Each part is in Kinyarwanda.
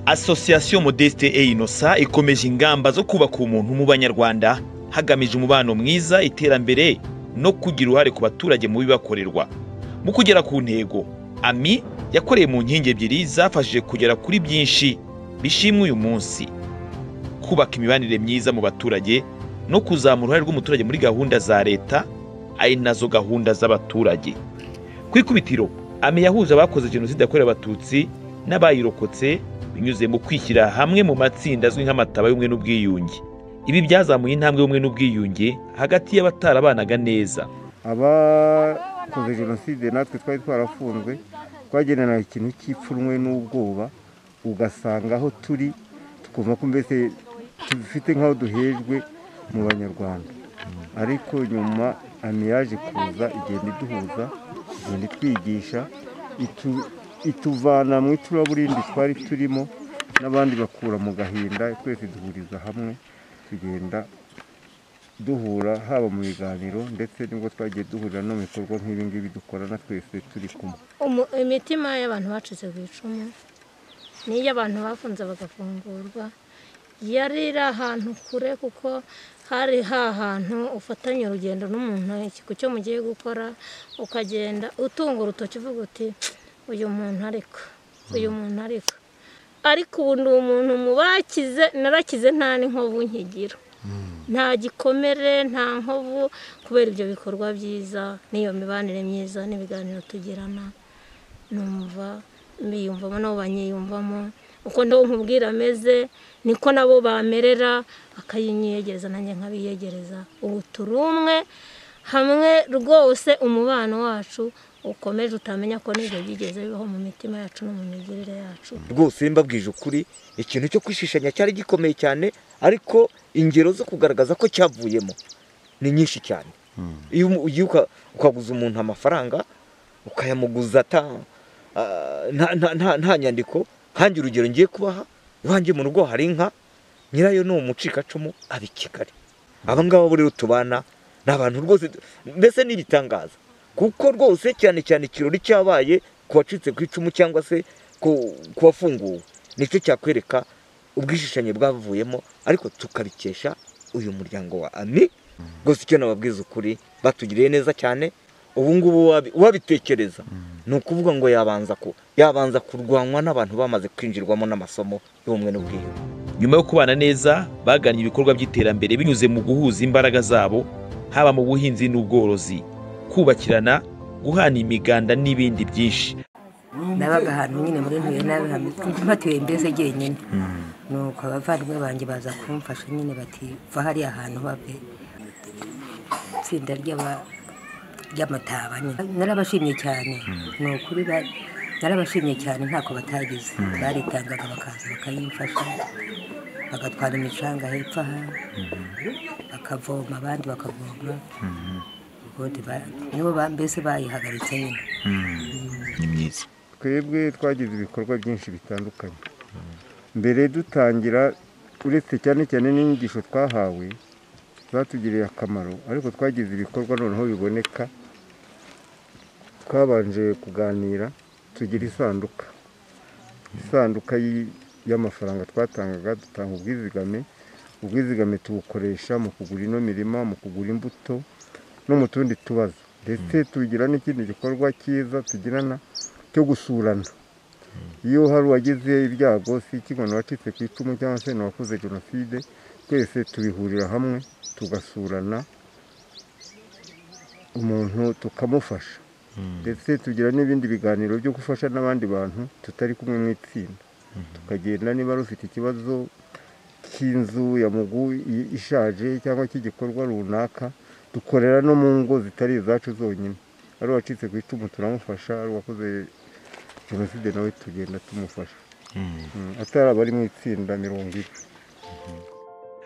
Association Modeste et Innocent ikomeje ingamba zo kubaka umuntu mu banyarwanda hagamijwe umubano mwiza iterambere no kugira uruhare ku baturage mu bibakorerwa mu kugera ku ntego ami yakoreye mu nkingi ebyiri zafashije kugera kuri byinshi bishimwe uyu munsi kubaka imibanire myiza mu baturage no kuzamura uruhare rw'umuturage muri gahunda za leta ari nazo gahunda z'abaturage ku ikubitiro ame yahuje abakoze jenoside yakorewe abatutsi n'abayirokotse binyuze mu kwishyira hamwe mu matsinda azwi nk'amataba y'ubumwe n'ubwiyunge ibi byazamuye intambwe y'ubumwe n'ubwiyunge hagati y'abatarabanaga neza abakoze jenoside natwe twari twarafunzwe twagenera ikintu cy'ipfunwe n'ubwoba ugasanga aho turi tukumva ko mbese dufite nk'aho duhejwe mu banyarwanda ariko nyuma amiyaje kuza igenda iduhuza igenda itwigisha ituvana mu icuraburindi twari turimo n'abandi bakura mu gahinda twese duhuriza hamwe tugenda duhura haba mu biganiro ndetse nibwo twagiye duhurira no mu bikorwa nk'ibingibi dukorana twese turi kumwe Umu- imitima y'abantu bacitse ku icumu n'iy'abantu bafunze bagafungurwa yari iri ahantu kure kuko hari hantu ufatanya urugendo n'umuntu ikigo cyo mugiye gukora ukagenda utunga urutoki uvuga uti uyu muntu ariko uyu muntu ariko ariko ubu ndi umuntu mu bakize narakize nta n'inkovu nkigira nta gikomere nta nkovu kubera ibyo bikorwa byiza n'iyo mibanire myiza n'ibiganiro tugirana numva mbiyumvamo nabo banyiyumvamo uko nabo nkubwira ameze niko nabo bamerera akayinyegereza nanjye nkabiyegereza ubu turi umwe hamwe rwose umubano wacu ukomeje utamenya ko n'ibyo byigeze bibaho mu mitima yacu no mu migirire yacu rwose mbabwije ukuri ikintu cyo kwishishanya cyari gikomeye cyane ariko ingero zo kugaragaza ko cyavuyemo ni nyinshi cyane iyo umu- ugiye uka- ukaguza umuntu amafaranga ukayamuguza ata- ah, nta- nta- nta- nta nyandiko nkange urugero ngiye kubaha iwanjye mu rugo hari inka nyirayo ni umucikacumu aba i kigali aba ngaba bo rero tubana ni abantu rwose mbese ni ibitangaza kuko rwose cyane cyane ikirori cyabaye ku wacitse ku icumu cyangwa se ku ku wafunguwe nicyo cyakwereka ubwishishanye bwavuyemo ariko tukabikesha uyu muryango wa ami rwose icyo nababwiza ukuri batugiriye neza cyane ubu ngubu wabi- wabitekereza ni ukuvuga ngo yabanza ku yabanza kurwanwa n'abantu bamaze kwinjirwamo n'amasomo y'ubumwe n'ubwiyunge nyuma yo kubana neza bagannye ibikorwa by'iterambere binyuze mu guhuza imbaraga zabo haba mu buhinzi n'ubworozi kubakirana guhana imiganda n'ibindi byinshi nabaga ahantu nyine muri ntuye mpatuye mbese njyenyine nuko abavandimwe banjye baza kumfasha nyine bati va hariya hantu bave itsinda ry'aba- ry'amataba nyine narabashimye cyane ni ukuri ba- narabashimye cyane ntako batagize baritangaga bakaza bakayimfasha bagatwara imicanga hepfo aha bakavoma abandi bakavoma ubundi ba- nibo ba- mbese bayihagaritse nyine ni myiza twebwe twagize ibikorwa byinshi bitandukanye mbere dutangira uretse cyane cyane n'inyigisho twahawe zatugiriye akamaro ariko twagize ibikorwa noneho biboneka twabanje kuganira tugira isanduka isanduka y'i- y'amafaranga twatangaga dutanga ubwizigame ubwizigame tubukoresha mu kugura ino mirima mu kugura imbuto no mu tundi tubazo ndetse tugira n'ikindi gikorwa cyiza tugirana cyo gusurana iyo hari uwagize ibyago si ikibona wacitse ku icumu cyangwa se n'uwakoze jenoside twese tubihurira hamwe tugasurana umuntu tukamufasha ndetse tugira n'ibindi biganiro byo gufasha n'abandi bantu tutari kumwe mu itsinda tukagenda niba ari ufite ikibazo cy'inzu ya mugu i- ishaje cyangwa cy'igikorwa runaka dukorera no mu ngo zitari izacu zonyine ari uwacitse ku icumu turamufasha ari uwakoze jenoside nawe tugenda tumufasha Mm, atari abari mu itsinda mirongo ine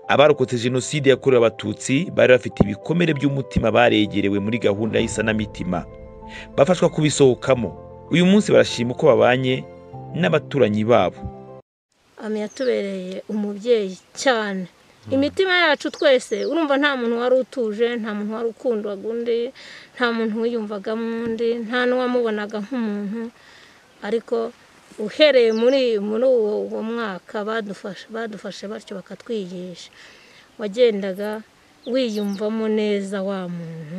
abarokotse jenoside yakorewe abatutsi bari bafite ibikomere by'umutima baregerewe muri gahunda y'isanamitima bafashwa kubisohokamo uyu munsi barashima uko babanye n'abaturanyi babo ami yatubereye umubyeyi cyane imitima yacu twese urumva nta muntu wari utuje nta muntu wari ukundwaga undi nta muntu wiyumvagamo undi nta n'uwamubonaga nk'umuntu ariko uhereye muri muri uwo uwo mwaka badufashe badufashe batyo bakatwigisha wagendaga wiyumvamo neza wa muntu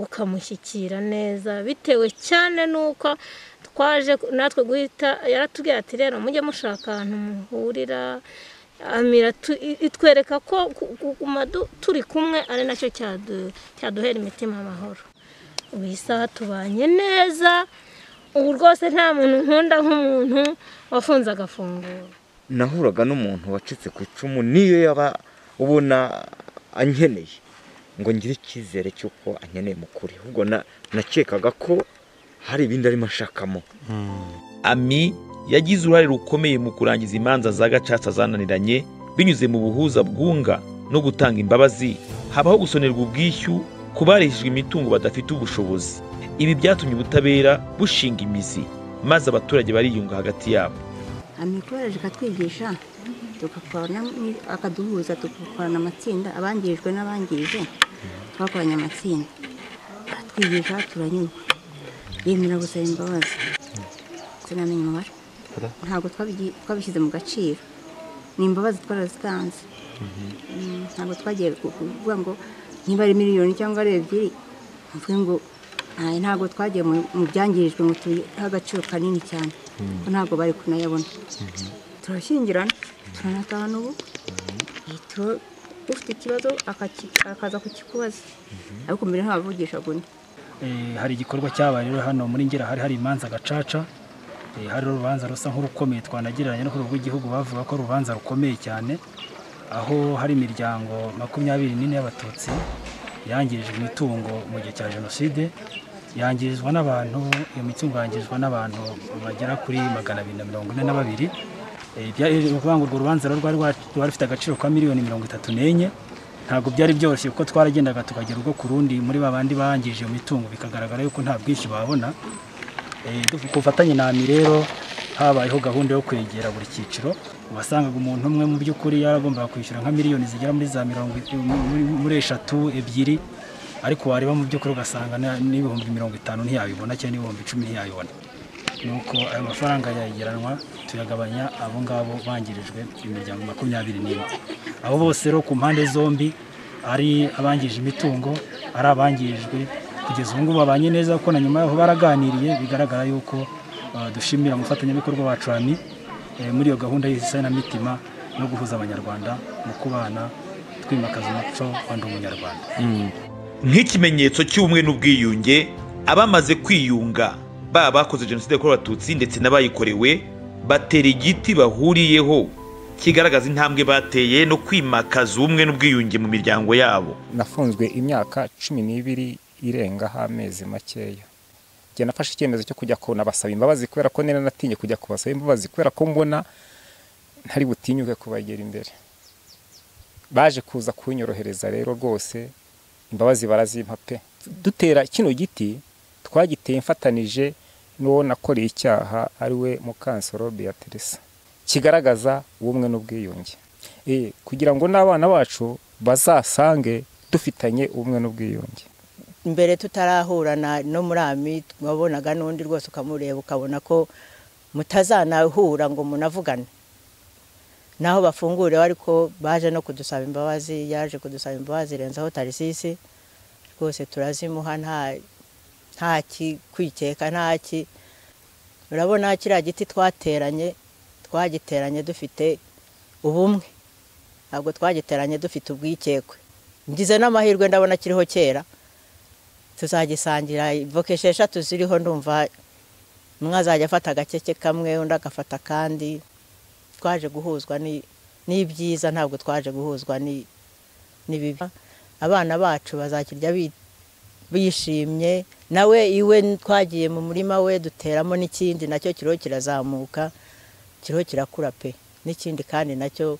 ukamushyikira neza bitewe cyane n'uko twaje natwe guhita yaratubwira ati rero mujye mushaka ahantu muhurira amira itwereka ko kuguma turi kumwe ari nacyo cyaduhera imitima amahoro ubu isaha tubanye neza ubu rwose nta muntu nkunda nk'umuntu wafunze agafunguro nahuraga n'umuntu wacitse ku icumu niyo yaba ubona ankeneye ngo ngire icyizere cy'uko ankeneye mu kuri ahubwo na- nakekaga ko hari ibindi arimo ashakamo ami yagize uruhare rukomeye mu kurangiza imanza za gacaca zananiranye binyuze mu buhuza bwunga no gutanga imbabazi habaho gusonerwa ubwishyu ku bareshejwe imitungo badafite ubushobozi ibi byatumye ubutabera bushinga imizi maze abaturage bariyunga hagati yabo amikoro ikatwigisha tugakorana ni- akaduhuza tugakorana amatsinda abangijwe n'abangije twakoranye amatsinda atwigisha turanyurwa yemera gusaba imbabazi sinamenya umubare ntabwo twabigi- twabishyize mu gaciro ni imbabazi twarazitanze Mm, ntabwo twagiye ku- kuvuga ngo niba ari miliyoni cyangwa ari ebyiri mvuge ngo "Ay, ntabwo twagiye mu mu byangirijwe ngo tubihe agaciro kanini cyane ko ntabwo bari kunayabona turashyingirana turanatahana ubu Turo- ufite ikibazo akaki- akaza kukikubaza ariko mbere ntabavugisha undi Eh, hari igikorwa cyabaye rero hano muri ngera hari hari imanza gacaca eh, hari urubanza rusa nk'urukomeye twanagereranya no ku rwego rw'igihugu bavuga ko ari urubanza rukomeye cyane aho hari imiryango makumyabiri n'ine y'abatutsi yangirijwe imitungo mu gihe cya jenoside yangirizwa n'abantu iyo mitungo yangirizwa n'abantu bagera kuri magana abiri na mirongo ine na babiri Eh, bya- ni ukuvuga ngo urwo rubanza rero rwari rwa- rwari rufite agaciro ka miliyoni mirongo itatu n'enye ntabwo byari byoroshye kuko twaragendaga tukagera ubwo ku rundi muri ba bandi bangije iyo mitungo bikagaragara yuko nta bwinshi babona Eh, du- ku bufatanye na AMI rero habayeho gahunda yo kwegera buri cyiciro wasangaga umuntu umwe mu by'ukuri yaragombaga kwishyura nka miliyoni zigera muri za mirongo i- muri- muri eshatu ebyiri ariko wareba mu by'ukuri ugasanga na- n'ibihumbi mirongo itanu ntiyabibona cyangwa n'ibihumbi icumi ntiyabibona nuko ayo mafaranga yayegeranwa tuyagabanya abo ngabo bangirijwe imiryango makumyabiri n'ine abo bose rero ku mpande zombi ari abangije imitungo ari abangirijwe kugeza ubu ngubu babanye neza kuko na nyuma yaho baraganiriye bigaragara yuko eh, dushimira umufatanyabikorwa wacu ami muri iyo gahunda y'isaya na mitima no guhuza abanyarwanda mu kubana twimakaza umuco wa ndi umunyarwanda nk'ikimenyetso cy'ubumwe n'ubwiyunge abamaze kwiyunga baba bakoze jenoside yakorewe abatutsi ndetse n'abayikorewe batera igiti bahuriyeho kigaragaza intambwe bateye no kwimakaza ubumwe n'ubwiyunge mu miryango yabo nafunzwe imyaka cumi n'ibiri irengaho amezi makeya njye nafashe icyemezo cyo kujya kunabasaba imbabazi kubera ko nari natinye kujya kubasaba imbabazi kubera ko mbona ntari butinyuke kubagera imbere baje kuza kunyorohereza rero rwose imbabazi barazimpa pe dutera kino giti twagiteye mfatanije n'uwo nakoreye icyaha ari we mukansoro beatrice kigaragaza ubumwe n'ubwiyunge Eh, kugira ngo n'abana bacu bazasange dufitanye ubumwe n'ubwiyunge mbere tutarahurana no muri ami wabonaga n'undi rwose ukamureba ukabona ko mutazanahura ngo munavugane naho bafungureho ariko baje no kudusaba imbabazi yaje kudusaba imbabazi irenzaho tarisisi rwose turazimuha nta nta kikwikeka nta ki urabona kiriya giti twateranye twagiteranye dufite ubumwe ntabwo twagiteranye dufite ubwikekwe ngize n'amahirwe ndabona kiriho kera tuzagisangira voka esheshatu ziriho ndumva umwe azajya afata agakeke kamwe undi agafata akandi twaje guhuzwa ni- n'ibyiza ntabwo twaje guhuzwa ni- n'ibibi abana bacu bazakirya bi- bishimye nawe iwe twagiye mu murima we duteramo n'ikindi nacyo kiriho kirazamuka kiriho kirakura pe n'ikindi kandi nacyo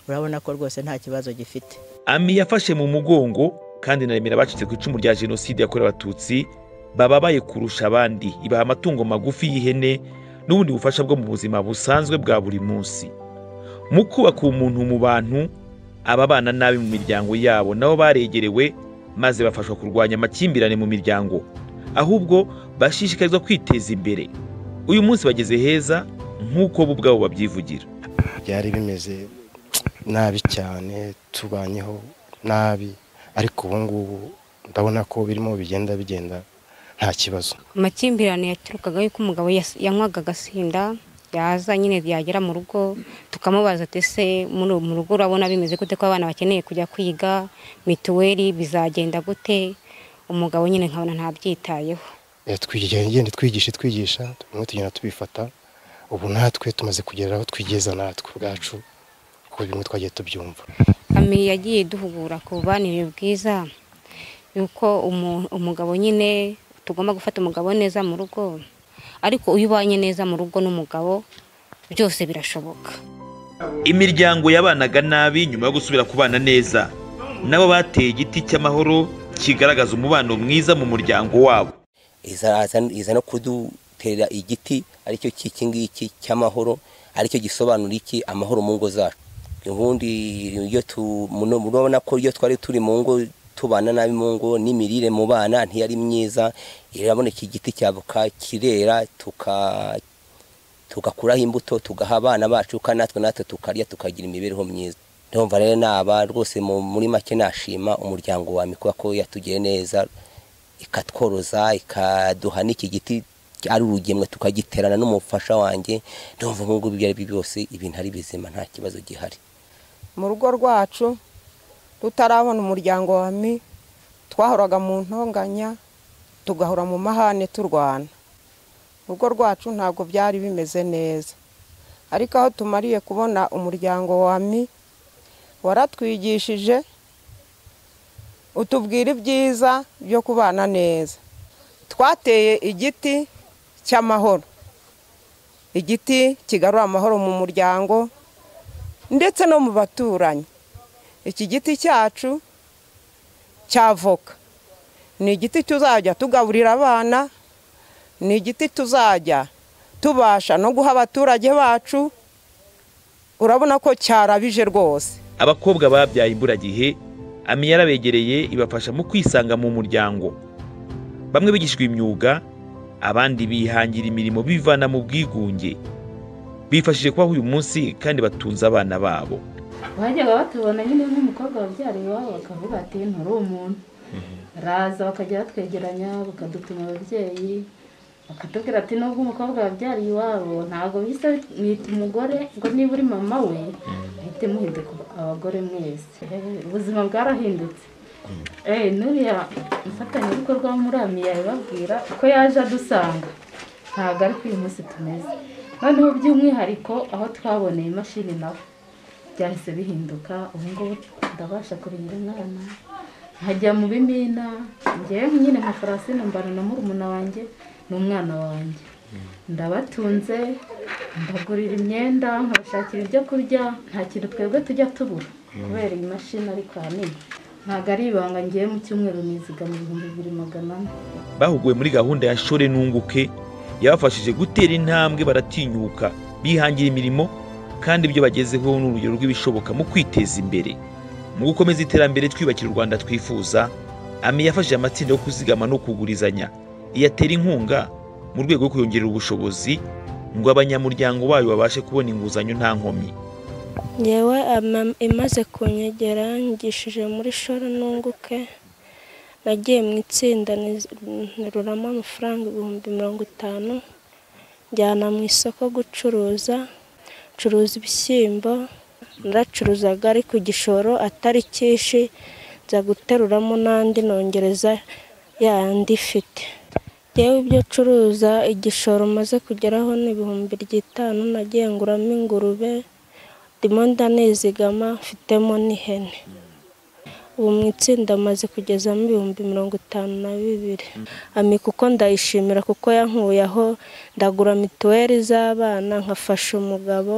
urabona ko rwose nta kibazo gifite ami yafashe mu mugongo kandi na remera abacitse ku icumu rya jenoside yakorewe abatutsi bababaye kurusha abandi ibaha amatungo magufi y'ihene n'ubundi bufasha bwo mu buzima busanzwe bwa buri munsi mu kubaka umuntu mu bantu ababana nabi mu miryango yabo nabo baregerewe maze bafashwa kurwanya amakimbirane mu miryango ahubwo bashishikarizwa kwiteza imbere uyu munsi bageze heza nk'uko bo ubwabo babyivugira byari bimeze nabi cyane tubanyeho nabi ariko ubu ngubu ndabona ko birimo bigenda bigenda nta kibazo amakimbirane yaturukaga yuko umugabo yas- yanywaga agasinda yaza nyine yagera mu rugo tukamubaza ati ese muri- mu rugo urabona bimeze gute ko abana bakeneye kujya kwiga mituweli bizagenda gute umugabo nyine nkabona ntabyitayeho Eh, twigira- ngende twigisha twigisha bimwe tugenda tubifata ubu natwe tumaze kugera aho twigeza natwe ubwacu kuko bimwe twagiye tubyumva Ami yagiye duhugura ku bubanire bwiza yuko umu- umugabo nyine tugomba gufata umugabo neza mu rugo ariko iyo ubanye neza mu rugo n'umugabo byose birashoboka imiryango yabanaga nabi nyuma yo gusubira kubana neza nabo bateye igiti cy'amahoro kigaragaza umubano mwiza mu muryango wabo iza aza- iza no kuduterera igiti aricyo cy'iki ngiki cy'amahoro aricyo gisobanura iki amahoro mu ngo zacu ubundi iyo tu- muno- murabona ko iyo twari turi mu ngo tubana nabi mu ngo n'imirire mu bana ntiyari myiza irabona iki giti cyavoka kirera tuka tugakuraho imbuto tugaha abana bacu kandi natwe natwe tukarya tukagira imibereho myiza ndumva rero naba rwose mu- muri make nashima umuryango wa mikuba ko yatugiye neza ikatworoza ikaduha n'iki giti ari urugemwe tukagiterana n'umufasha wanjye ndumva ubu ngubu ibyo ari byo byose ibintu ari bizima nta kibazo gihari mu rugo rwacu tutarabona umuryango wa mi twahoraga mu ntonganya tugahora mu mahane turwana urugo rwacu ntabwo byari bimeze neza ariko aho tumariye kubona umuryango wa mi waratwigishije utubwira ibyiza byo kubana neza twateye igiti cy'amahoro igiti kigarura amahoro mu muryango ndetse no mu baturanyi iki giti cyacu cya voka ni igiti tuzajya tugaburira abana ni igiti tuzajya tubasha no guha abaturage bacu urabona ko cyarabije rwose abakobwa babyaye imburagihe ami yarabegereye ibafasha mu kwisanga mu muryango bamwe bigishwa imyuga abandi bihangira imirimo bivana mu bwigunge bifashije kubaho uyu munsi kandi batunze abana babo bajyaga batubona nyine nk'umukobwa wabyara iwabo bakavuga ati nturi umuntu baraza bakajya batwegeranya bakadutuma ababyeyi bakatubwira ati nubwo umukobwa wabyariye iwabo ntabwo bisa mwita umugore ngo niba uri mama we muhite muhinduka abagore mwese ubuzima bwarahindutse Eh, n'uriya mufatanyabikorwa w'umurami yabibabwira ko yaje adusanga ntabwo ari ko uyu munsi tumeze noneho by'umwihariko aho twaboneye imashini nawe byahise bihinduka ubu ngubu ndabasha kurindira umwana nkajya mu bimina ngewe nyine nka farasine mbana na murumuna wanjye n'umwana wanjye ndabatunze mbagurira imyenda nkabashakira ibyo kurya nta kintu twebwe tujya tubura kubera iyi mashini ariko ahanini ntabwo ari ibanga ngewe mu cyumweru nizigama ibihumbi bibiri magana ane bahuguwe muri gahunda ya shore n'unguke yabafashije gutera intambwe baratinyuka bihangira imirimo kandi ibyo bagezeho ni urugero rw'ibishoboka mu kwiteza imbere mu gukomeza iterambere twiyubakira u rwanda twifuza ami yafashije amatsinda yo kuzigama no kugurizanya iyatera inkunga mu rwego rwo kuyongerera ubushobozi ngo abanyamuryango bayo babashe kubona inguzanyo nta nkomyi ngewe ama- imaze kunyegera ngishije muri shora nunguke nagiye mu itsinda nteruramo amafaranga ibihumbi mirongo itanu njyana mu isoko gucuruza ncuruza ibishyimbo naracuruzaga ari ku gishoro atari cyinshi nza guteruramo n'andi nongereza yandi ifite ngewe ibyo curuza igishoro maze kugeraho ni ibihumbi by'itanu nagiye nguramo ingurube ndimo ndanizigama mfitemo n'ihene ubu mu itsinda maze kugezamo ibihumbi mirongo itanu na bibiri ami kuko ndayishimira kuko yankuye aho ndagura mituweli z'abana nkafasha umugabo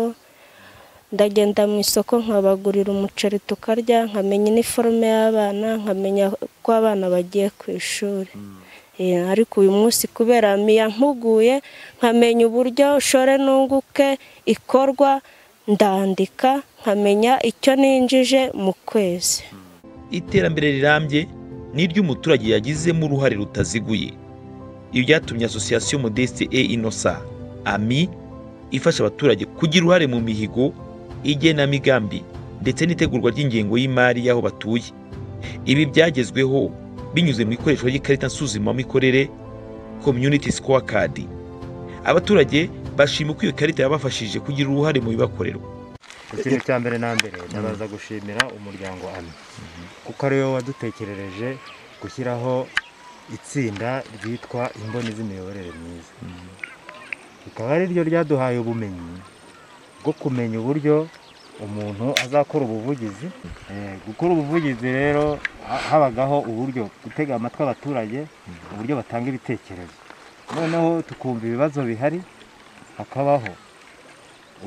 ndagenda mu isoko nkabagurira umuceri tukarya nkamenya iniforume y'abana nkamenya ko abana bagiye ku ishuri Eh, ariko uyu munsi kubera ami yampuguye nkamenya uburyo shore n'unguke ikorwa ndandika nkamenya icyo ninjije mu kwezi iterambere rirambye ni iry'umuturage yagizemo uruhare rutaziguye ibi byatumye asosiyasiyo modeste e inosa ami ifasha abaturage kugira uruhare mu mihigo igenamigambi ndetse n'itegurwa ry'ingengo y'imari y'aho batuye ibi byagezweho binyuze mu ikoreshwa ry'ikarita nsuzumamikorere community score card abaturage bashima uko iyo karita yabafashije kugira uruhare mu bibakorerwa ikintu cya mbere na mbere ndabaza gushimira umuryango ami kuko ariwe wadutekerereje gushyiraho itsinda ryitwa imboni z'imiyoborere myiza rikaba ari ryo ryaduhaye ubumenyi bwo kumenya uburyo umuntu azakora ubuvugizi Eh, gukora ubuvugizi rero ha- habagaho uburyo gutega amatwi abaturage uburyo batanga ibitekerezo noneho tukumva ibibazo bihari hakabaho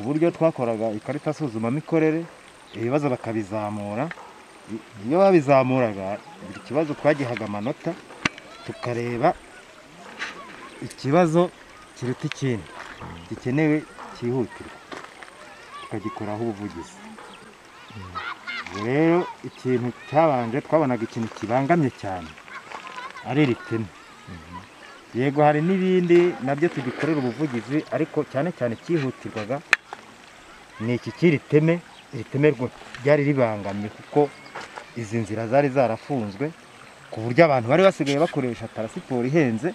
uburyo twakoraga ikarita nsuzumamikorere ibibazo bakabizamura I- iyo babizamuraga buri kibazo twagihaga amanota tukareba ikibazo kiruta ikindi gikenewe cyihutirwa tukagikoraho ubuvugizi ubwo rero ikintu cyabanje twabonaga ikintu kibangamye cyane ari iri pine yego hari n'ibindi nabyo tugikorera ubuvugizi ariko cyane cyane cyihutirwaga ni iki cy'iri teme iri teme rwo- ryari ribangamye kuko izi nzira zari zarafunzwe ku buryo abantu bari basigaye bakoresha tarasiporo ihenze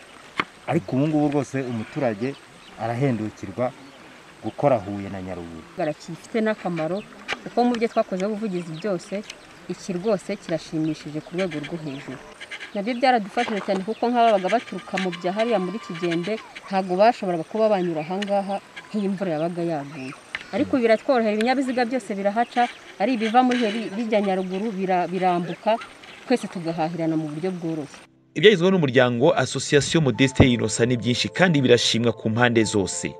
ariko ubu ngubu rwose umuturage arahendukirwa gukora Huye na Nyaruguru gifite n'akamaro kuko mu byo twakozeho ubuvugizi byose iki rwose kirashimishije ku rwego rwo hejuru nabyo byaradufashije cyane kuko nk'ababaga baturuka mu bya hariya muri kigembe ntabwo bashoboraga kuba banyura ahangaha nk'iyo imvura yabaga yaguye ariko ubu biratworohera ibinyabiziga byose birahaca ari ibiva muri heri bijya nyaruguru bira- birambuka twese tugahahirana mu buryo bworoshye ibyagezweho n'umuryango association modeste inosa ni byinshi kandi birashimwa ku mpande zose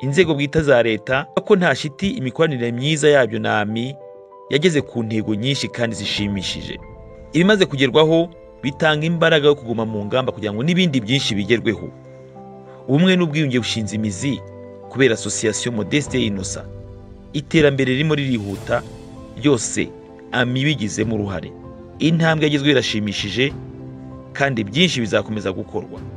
inzego bwite za leta ko nta shiti imikoranire myiza yabyo na ami yageze ku ntego nyinshi kandi zishimishije ibimaze kugerwaho bitanga imbaraga yo kuguma mu ngamba kugira ngo n'ibindi byinshi bigerweho ubumwe n'ubwiyunge bushinze imizi kubera association modeste inosa iterambere ririmo ririhuta ryose ami bigizemo uruhare intambwe yagezweho irashimishije kandi byinshi bizakomeza gukorwa